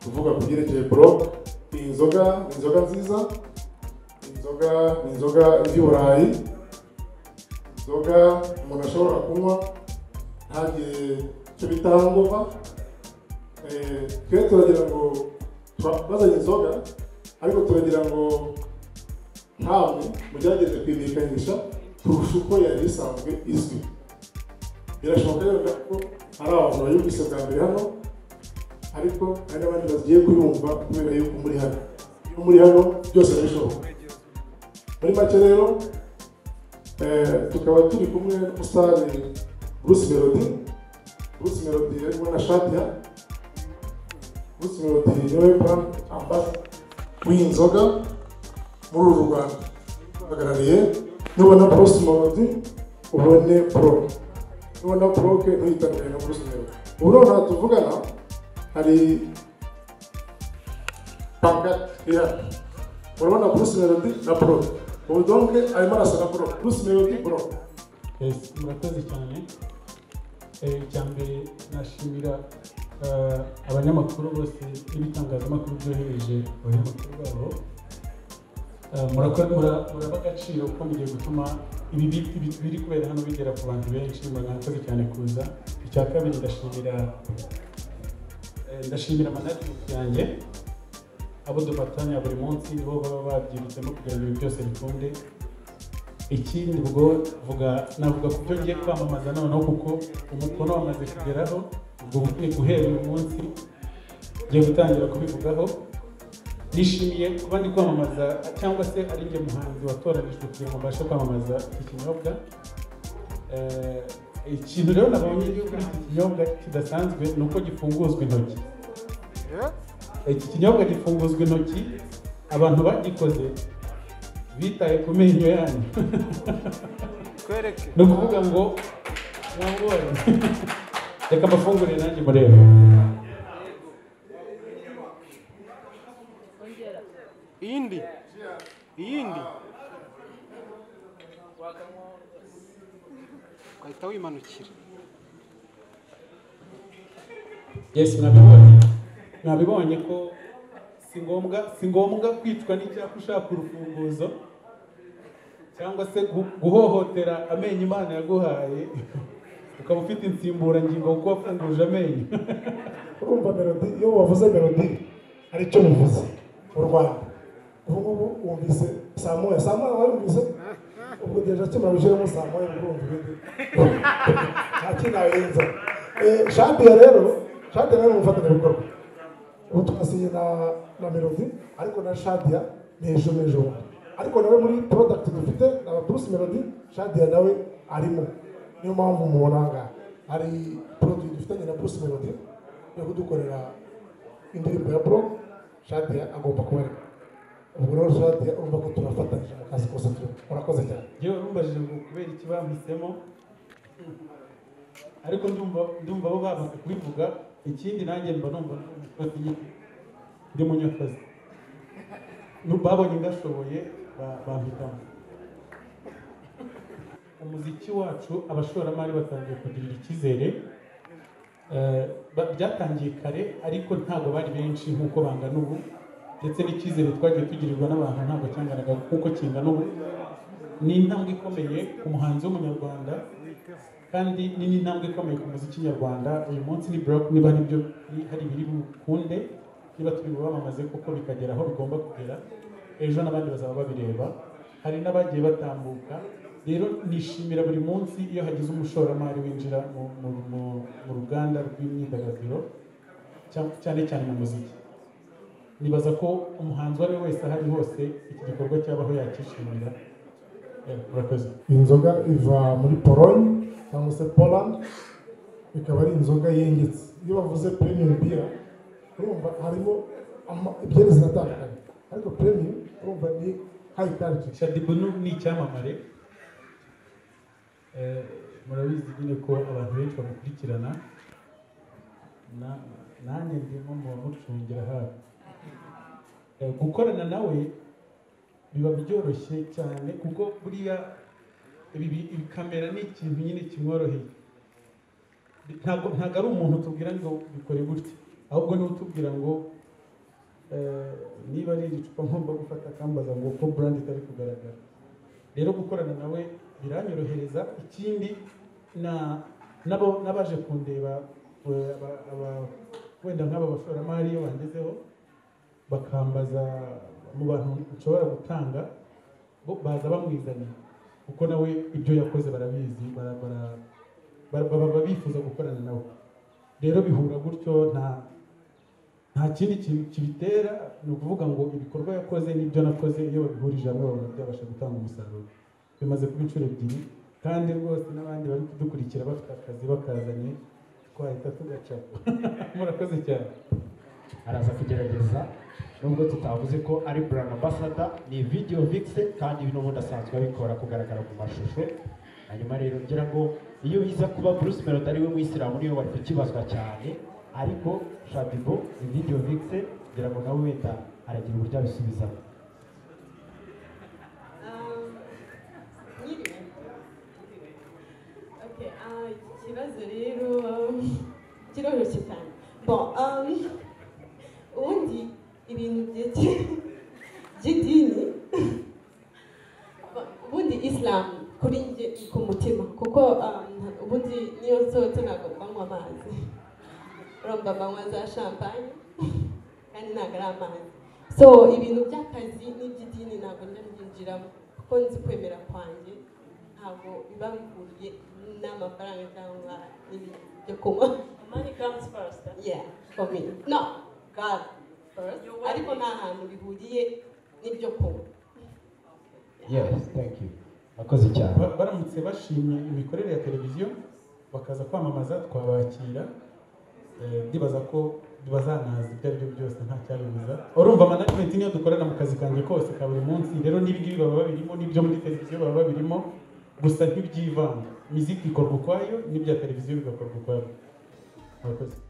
kuvuga ku byerekeye buro ni inzoga ni inzoga nziza ni inzoga ni inzoga y'iburayi inzoga umuntu ashobora kunywa ntagire icyo bita hangova twe turagira ngo bazanye inzoga ariko turagira ngo ntabwe mugerageze kwimenyekanisha kurusha uko yari isanzwe izwi birashoboka rero ko hari abantu bayumvise bwa mbere hano ariko hari n'abandi bagiye kuyumva kubera yuko muri hano iyo muri hano byose birashoboka muri make rero tukaba turi kumwe n'umusitari bruce melody bruce melody arimo na shadia bruce melody niwe brand ambassador w'iyi nzoga muri uru rwanda uhagarariye nubona bruce melody ubone pro nubona proke ntuyitanire na bruce melody ubu rero nta tuvugana hari pankati iri hano urabona bruce melody na proke ubu donke arimo arasa na bro bruce melody bro murakoze cyane icya mbere nashimira abanyamakuru bose n'ibitangazamakuru byohereje abanyamakuru babo muraba agaciro kuko mugiye gutuma ibi biri kubera hano bigera ku bantu benshi murakoze cyane kuza icya kabiri ndashimira ndashimira manajimenti yanjye abo dufatanya buri munsi nibo baba babyibutsemo kugira ngo ibi byose bikunde ikindi ubwo vuga navuga ku byo ngiye kwamamaza noneho kuko umukono wamaze kugeraho ubwo bukwiye guhera uyu munsi ngiye gutangira kubivugaho nishimiye kuba ndi kwamamaza cyangwa se ari njye muhanzi watoranijwe kugira ngo mbashe kwamamaza iki kinyobwa ikintu rero nabonye kuri iki kinyobwa kidasanzwe ni uko gifunguzwa intoki iki kinyobwa gifunguzwa intoki abantu bagikoze bitaye ku menyo yanyu ni ukuvuga ngo mwabonye reka mbafungure nanjye murebe iyindi iyindi ugahita wimanukira yes mwabibonye mwabibonye ko si ngombwa si ngombwa kwicwa n'icyapa ushaka urufunguzo cyangwa se gu- guhohotera amenyo imana yaguhaye ukaba ufite insimburangingo kuko wafunguje amenyo urumva melody iyo wavuze melody hari icyo bivuze mu rwanda ubu ngubu wumvise saa moya saa moya warumvise ubwo gereza akimara gushyiramo saa moya ngo urumva ibindi nta kindi warenza shadiya rero shadiya rero ni umufatanyabikorwa ubu twasiye na na melody ariko na shadiya ni ejo n'ejo bundi ariko nawe muri porodagiti dufite na bruce melody shadiya nawe arimo niyo mpamvu mubona aha ngaha hari poroduwi dufitanye na bruce melody yo kudukorera indirimbo ya bro shadiya agomba kuba arimo ubwo rero shadiya urumva ko turafatanyije mu kazi kose turimo urakoze cyane yewe bambajije ngo kubera iki bampisemo ariko ndumva ndumva bo bamaze kubivuga ikindi nanjye mba numva ndi umunyakozi- ndi munyakozi Nu- babonye ndashoboye ba- bampitamo umuziki wacu abashoramari batangiye kugirira icyizere Eh, ba- byatangiye kare ariko ntabwo bari benshi nk'uko bangana ubu ndetse n'icyizere twagiye tugirirwa n'abantu ntabwo cyanganaga nk'uko kingana ubu ni intambwe ikomeye ku muhanzi w'umunyarwanda kandi ni n'intambwe ikomeye ku muziki nyarwanda uyu munsi ni block niba hari ibyo hari ibiri bukunde niba turi bubamamaze kuko bikagera aho bigomba kugera ejo n'abandi bazaba babireba hari n'abagiye batambuka rero nishimira buri munsi iyo hagize umushoramari winjira mu- mu- mu- mu ruganda rw'imyidagaduro cya- cyane cyane mu muziki nibaza ko umuhanzi uwo ari we wese aho ari hose iki gikorwa cyabaho yakishimira Eh, murakoze iyi nzoga iva muri polonye cyangwa se poland ikaba ari inzoga yengetse iyo bavuze premium biya urumva harimo ama- ibyerezo atandukanye ariko premium urumva ni high culture shadibunu ni icyamamare Eh, murabizi nyine ko abantu benshi bamukurikirana Na- nanjye ndimo mu bamucungira hafi Eh, gukorana nawe biba byoroshye cyane kuko buriya ibi bi- ibi kamera ni ikintu nyine kimworoheye ntabwo ntabwo ari umuntu utubwira ngo bikore gutya ahubwo niwe utubwira ngo eh, niba ari iri cupa ngomba gufata akambaza ngo ko burandi itari kugaragara rero gukorana nawe biranyorohereza ikindi na n'abo- n'abaje kundeba eh, aba- aba- wenda nk'aba bashoramari iyo bangezeho bakambaza mu bantu nshobora gutanga bo baza bamwizaniye kuko nawe ibyo yakoze barabizi bara- bara- bara- baba baba bifuza gukorana nawe rero bihura gutyo nta nta kindi kintu kibitera ni ukuvuga ngo ibikorwa yakoze n'ibyo nakoze iyo babihurije hamwe babona byabasha gutanga umusaruro bimaze kuba inshuro ebyiri kandi rwose n'abandi bari kudukurikira bafite akazi bakazanye twahita tugacapa murakoze cyane araza kugerageza nubwo tutavuze ko ari brand ambassador ni video vixen kandi ibi n'ubundi asanzwe abikora kugaragara mu mashusho hanyuma rero ngira ngo iyo biza kuba Bruce Melody ari we muyisilamu niwe wari kukibazwa cyane ariko Shadibo ni video vixen ngira ngo nawe wenda aragira uburyo abisubizamo Um, Nyiriwe. Okay, ah, iki kibazo rero um, kiroroshye cyane bon um, ubundi ibintu by'idini by'idini ubundi islam kuri njye ni ku mutima kuko um, ubundi niyo nsohotse ntabwo mbanywa amazi urumva mbanywa za champagne kandi ntabwo ari amazi so ibintu by'akazi n'iby'idini ntabwo njya mbyinjiramo kuko nzi kwemera kwanjye ntabwo biba bihuriye n'amafaranga cyangwa n'ibintu byo kunywa Money comes first. yeah for me no god first You're worthy. ariko nta hantu bihuriye n'ibyo kunywa yes thank you akoze cyane Ba- baramutse bashimye imikorere ya televiziyo bakaza kwamamaza twabakira Eh, ndibaza ko bazanaza ibyo ari byo byose nta cyabibuza urumva management niyo dukorana mu kazi kanjye kose ka buri munsi rero n'ibingibi baba babirimo n'ibyo muri televiziyo baba babirimo gusa ntibyivanga miziki ikorwa ukwayo n'ibya televiziyo bigakorwa ukwabyo murakoze